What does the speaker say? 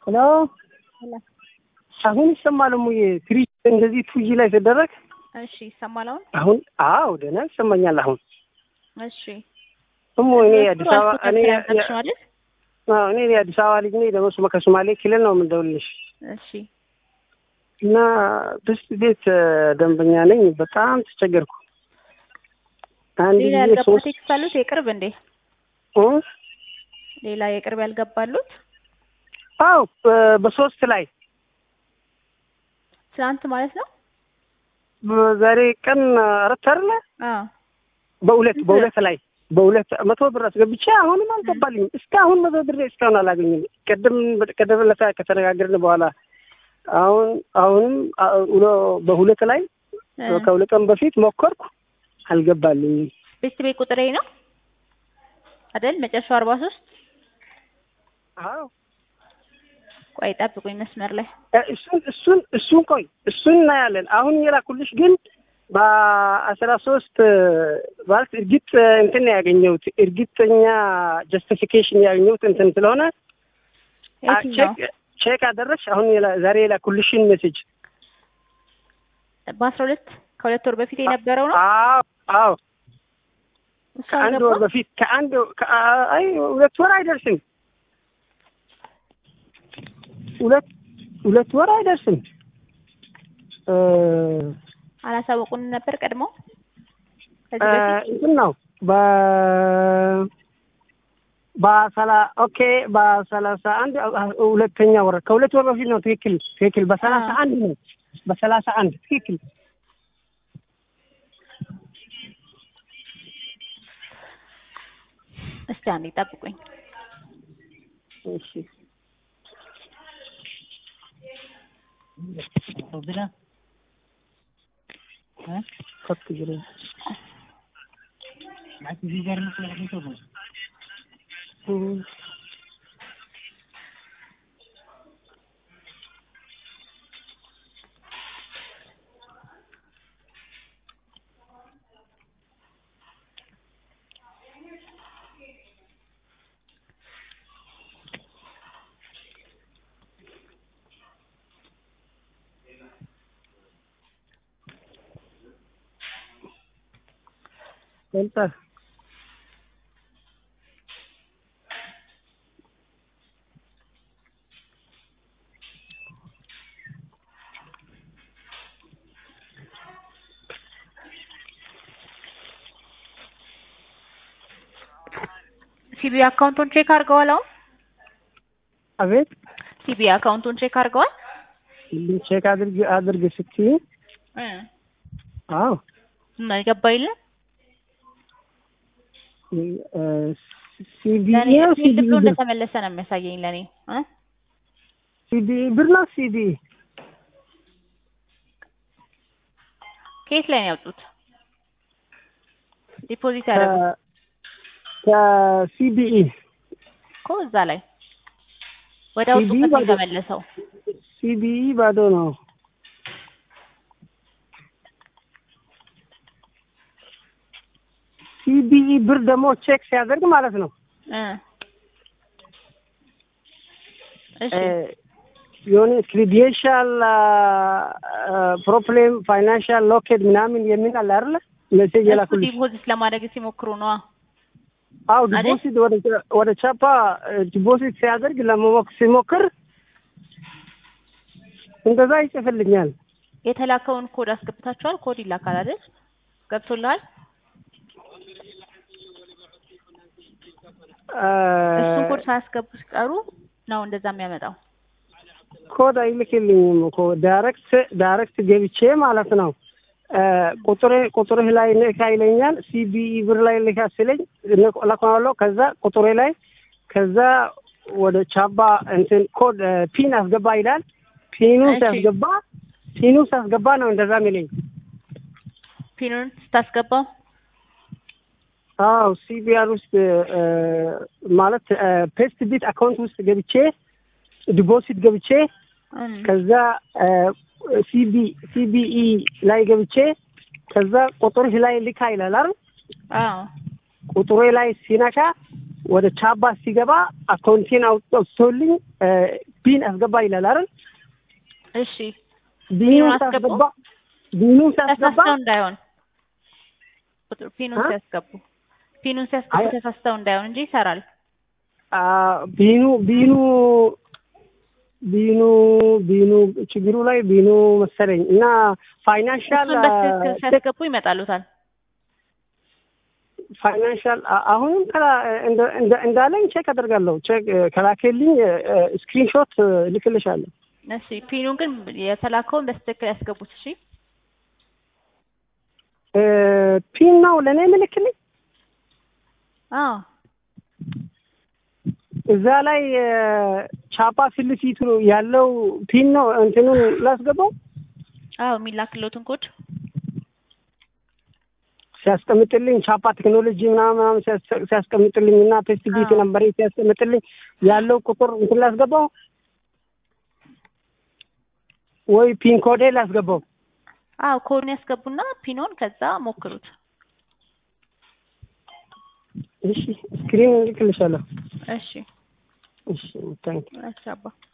ሄሎ አሁን ይሰማል እሙዬ ትሪ እንደዚህ ቱጂ ላይ ሲደረግ እሺ ይሰማል አሁን አሁን አዎ ደህና ይሰማኛል አሁን እሺ እሙ እኔ የአዲስ አበባ እኔ ማለት አዎ እኔ የአዲስ አበባ ልጅ ነኝ ደግሞ ስመ ከሶማሌ ክልል ነው የምንደውልልሽ እሺ እና ብስት ቤት ደንበኛ ነኝ በጣም ተቸገርኩ አንድ ሌላ ጊዜ ያልገባ ሶስት ቴክስት አሉት የቅርብ እንዴ እ? ሌላ የቅርብ ያልገባሉት አዎ በ- በሶስት ላይ ትናንት ማለት ነው በዛሬ ቀን አራት አይደለ አዎ በሁለት በሁለት ላይ በሁለት መቶ ብር አስገብቼ አሁንም አልገባልኝም። እስካሁን መቶ ብር እስካሁን አላገኝም። ቅድም ቅድም ለታ ከተነጋገርን በኋላ አሁን አሁንም አ- ውሎ- በሁለት ላይ እ፣ ከሁለት ቀን በፊት ሞከርኩ አልገባልኝም። ቤት ቤት ቁጥሬ ነው አይደል መጨረሻው አርባ ሶስት አዎ ቆይ ጠብቁኝ መስመር ላይ እ፣ እሱን እሱን እሱን ቆይ እሱን እናያለን። አሁን የላኩልሽ ግን በአስራ ሶስት ማለት እርግጥ እንትን ነው ያገኘሁት እርግጠኛ ጀስቲፊኬሽን ያገኘሁት እንትን ስለሆነ አ- የትኛው ቼክ ቼክ አደረግሽ? አሁን የላ- ዛሬ የላኩልሽን ሜሴጅ በአስራ ሁለት ከሁለት ወር በፊት የነበረው ነው አዎ አዎ እሱ ከአንድ ወር አልገባም በፊት ከአንድ ከ- አይ ሁለት ወር አይደርስም። ሁለት ሁለት ወር አይደርስም። እ አላሳወቁን ነበር ቀድሞ ከዚህ እ በፊት እንትን ነው በ በሰላ ኦኬ በሰላሳ አንድ ሁለተኛ ወር ከሁለት ወር በፊት ነው። ትክክል ትክክል። በሰላሳ አዎ። አንድ ነው። በሰላሳ አንድ ትክክል። እስቲ አንዴ ጠብቁኝ እሺ ከፍ ጅሬ እም። በልጠህ ሲቢ አካውንቱን ቼክ አድርገዋል አሁን አቤት ሲቢ አካውንቱን ቼክ አድርገዋል ሁሉም ቼክ አድርግ አድርግ ስትይ እ አዎ እና የገባ የለም ሲዲ ለእኔ ነው ስንት ሲዲ ብሎ ብር እንደተመለሰ ነው የሚያሳየኝ ለእኔ እ ሲዲ ብር ነው ሲዲ ከየት ላይ ነው ያወጡት ዲፖዚት ያደረጉት ከሲቢኢ እኮ እዛ ላይ ወደ አወጡበት ነው ባዶ- የተመለሰው ሲቢኢ ባዶ ነው። ሲቢኢ ብር ደግሞ ቼክ ሲያደርግ ማለት ነው እ እሺ እ፣ የሆነ ክሪዲንሻል ፕሮብሌም ፋይናንሻል ሎኬድ ምናምን የሚል አለ አይደለ? ሜሴጅ እሱ የላኩልሽ። ዲፖዚት ለማድረግ ሲሞክሩ ነዋ አዎ አይደል? ዲፖዚት ወደ ወደ ቻፓ ዲፖዚት ሲያደርግ ለመሞክ ሲሞክር እንደዛ ይጽፍልኛል። የተላከውን ኮድ አስገብታችኋል ኮድ ይላካል አይደል ገብቶልሃል እሱን ኮድ ሳያስገቡ ሲቀሩ ነው እንደዛ የሚያመጣው ኮድ አይልክልኝም እኮ ዳይሬክት ዳይሬክት ገብቼ ማለት ነው። እ፣ ቁጥር ቁጥርህ ላይ ልካ ይለኛል። ሲቢኢ ብር ላይ ልካ ሲለኝ ለኮናለው ከዛ ቁጥሬ ላይ ከዛ ወደ ቻባ እንትን ኮድ እ፣ ፒን አስገባ ይላል። ፒኑ እሺ። ሲያስገባ ፒኑ ሲያስገባ ነው እንደዛ የሚለኝ። ፒኑን ስታስገባው አዎ ሲቢአር ውስጥ እ፣ ማለት ፔስት ቢት አካውንት ውስጥ ገብቼ ዲፖዚት ገብቼ እም፣ ከዛ ሲቢ ሲቢኢ ላይ ገብቼ ከዛ ቁጥርሽ ላይ ልካ ይላል አይደል? አዎ ቁጥሬ ላይ ሲነካ ወደ ቻባ ሲገባ አካውንቴን አውጥቶልኝ ፒን አስገባ ይላል አይደል? እሺ ቢኑን ፒኑን አስገቡ። ሳስገባ ቢኑን ሳስገባ ተሳስተው እንዳይሆን ቁጥር ፒኑን አ? ሲያስገቡ ፒኑን ሲያስገቡ አይ- ተሳስተው እንዳይሆን እንጂ ይሰራል። አ፣ ቢኑ ቢኑ ቢኑ ቢኑ ችግሩ ላይ ቢኑ መሰለኝ እና ፋይናንሻል እሱን በትክክል ሲያስገቡ ይመጣሉታል። ፋይናንሻል አ- አሁንም ከላ- እንደ- እንደ- እንዳለኝ ቼክ አደርጋለሁ። ቼክ ከላኬልኝ ስክሪንሾት ልክልሻለሁ። እሺ ፒኑን ግን የተላከውን በትክክል ያስገቡት። እሺ እ፣ ፒን ነው ለእኔ ምልክልኝ አዎ እዛ ላይ እ፣ ቻፓ ፊት ለፊቱ ያለው ፒን ነው እንትኑን ላስገባው አዎ የሚላክለትን ኮድ ሲያስቀምጥልኝ ቻፓ ቴክኖሎጂ ምናምን ምናምን ሲያስ- ሲያስቀምጥልኝ እና ፌስቲቪቲ አዎ። ነበር ሲያስቀምጥልኝ ያለው ቁጥር እንትን ላስገባው ወይ ፒን ኮዴ ላስገባው? አዎ ኮድን ያስገቡና ፒኖን ከዛ ሞክሩት። እሺ ስክሪን ልክልሻለሁ። እሺ እሺ ታንክ እሺ አባ